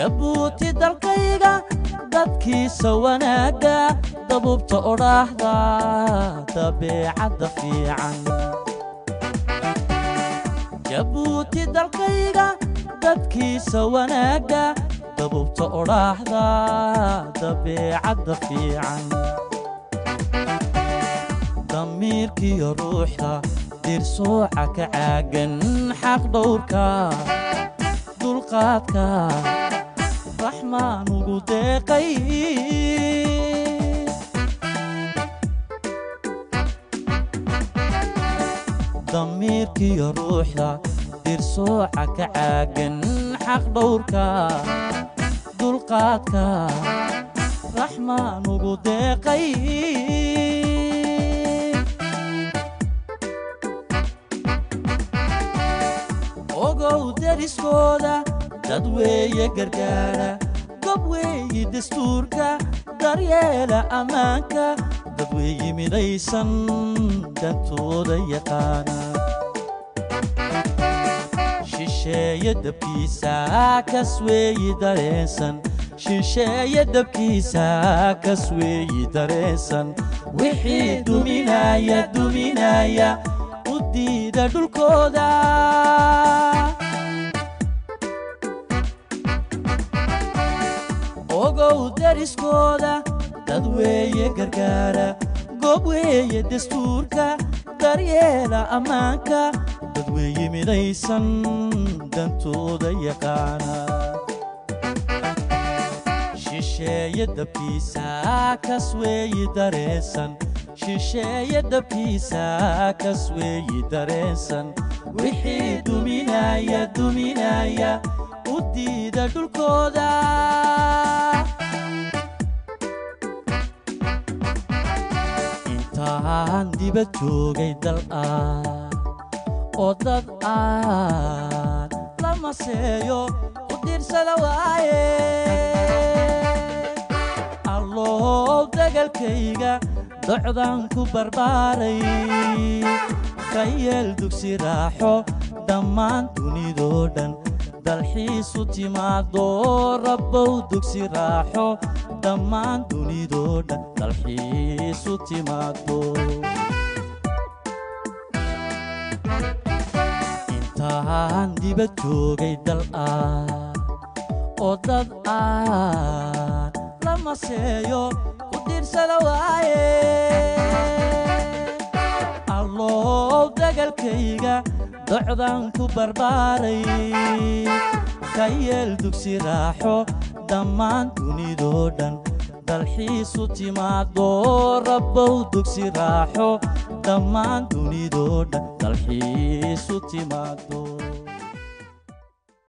jabuuti dalkayga dadkiisa wanaagga dabubta odhaahda dabeecadda fiican jabuuti dalkayga dadkiisa wanaagga dabubta odhaahda dabeecadda fiican damiirkiyo ruuxda dirsooca ka caagan xaq dhowrka dulqaadka raxmaan ugu deeqay damiirkiyo ruuxda dirsooca ka caagan xaq dhowrka dulqaadka raxmaan ugu deeqay ogow deriskooda dad weeye gargaara gob weeyi dastuurka daryeela ammaanka dad weeyi midaysan dantooda yaqaana shisheeye dabkiisa kas weeyi dareensan shisheeye dabkiisa kas weeyi dareensan wixii duminaya duminaya u diida dhulkooda ogow deriskooda dad weeye gargaara goob weeye dastuurka daryeela ammaanka dad weeye midaysan dantooda yaqaana shisheeye dabkiisa kas weeyi dareensan shisheeye dabkiisa kas weeyi dareensan wixii duminaya duminaya u diida dhulkooda intaan dibad joogay dal ah oo dad aan la maseeyo u dirsada waaye alloow dagalkayga docdan ku barbaaray ka yeel dugsi raaxo dhammaan dunidoo dhan dalxiisu timaado rabbow dugsi raaxo dhammaan dunidoo dhan dalxiisu timaado intaan dibad joogay dal ah oo dad aan la maseeyo ku dirsada waaye alloow dagalkayga docdan ku barbaaray ka yeel dugsi raaxo dhammaan dunidoo dhan dalxiisu timaado rabbow dugsi raaxo dhammaan dunidoo dhan dalxiisu timaado